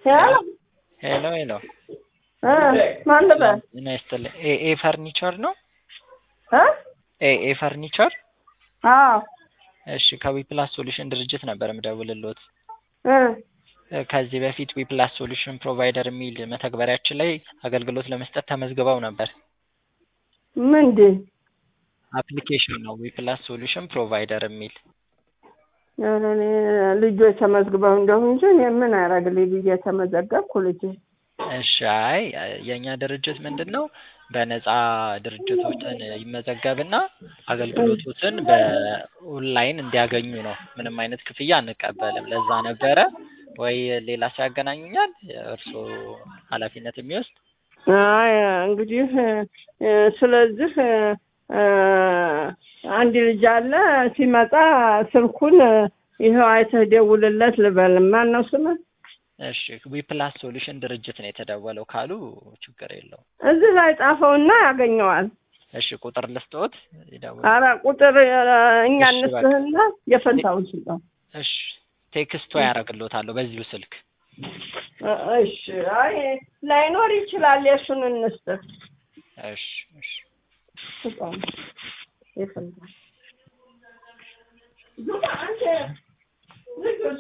ሄሎ ሄሎ ሄሎ እ ማን ልበል ጤና ይስጥልኝ። ኤ ኤ ፈርኒቸር ነው? እ ኤ ኤ ፈርኒቸር። አዎ እሺ ከዊፕላስ ሶሉሽን ድርጅት ነበር የምደውልልዎት። እ እ ከዚህ በፊት ዊፕላስ ሶሉሽን ፕሮቫይደር የሚል መተግበሪያችን ላይ አገልግሎት ለመስጠት ተመዝግበው ነበር። ምንድን አፕሊኬሽን ነው ዊፕላስ ሶሉሽን ፕሮቫይደር የሚል ኧረ እኔ ልጆች ተመዝግበው እንደሁ እንጂ እኔ ምን አደርግልኝ ብዬ ተመዘገብኩ ልጅ እሺ አይ የእኛ ድርጅት ምንድን ነው በነፃ ድርጅቶችን ይመዘገብና አገልግሎቶችን በኦንላይን እንዲያገኙ ነው። ምንም አይነት ክፍያ አንቀበልም። ለዛ ነበረ ወይ ሌላ ሰው ያገናኙኛል እርስዎ ኃላፊነት የሚወስድ አይ እንግዲህ እ ስለዚህ እ አንድ ልጅ አለ ሲመጣ ስልኩን ይኸው አይተህ ደውልለት ልበል። ማን ነው ስምህ? እሺ ዊፕላስ ሶሉሽን ድርጅት ነው የተደወለው ካሉ ችግር የለውም። እዚህ ላይ ጻፈውና ያገኘዋል። እሺ ቁጥር ልስጥዎት ይደውል። አረ ቁጥር እ እኛ እሺ፣ በቃ። እንስጥህና የፈንታውን ስጠው። እሺ ቴክስቶ ያደርግልዎታለሁ በዚሁ ስልክ። እ እሺ አይ ላይኖር ይችላል። የእሱን እንስጥህ እሺ እሺ ስጠው የፈንታ ዙባ አንተ ልጁስ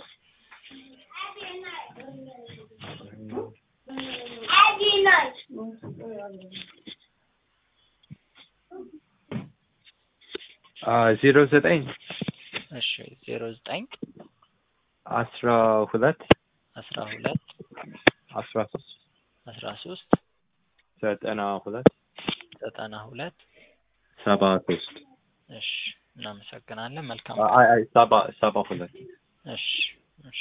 ዜሮ ዘጠኝ እሺ ዜሮ ዘጠኝ አስራ ሁለት አስራ ሁለት አስራ ሶስት አስራ ሶስት ዘጠና ሁለት ዘጠና ሁለት ሰባ ሶስት እሺ እናመሰግናለን። መልካም አይ አይ ሰባ ሰባ ሁለት እሺ እሺ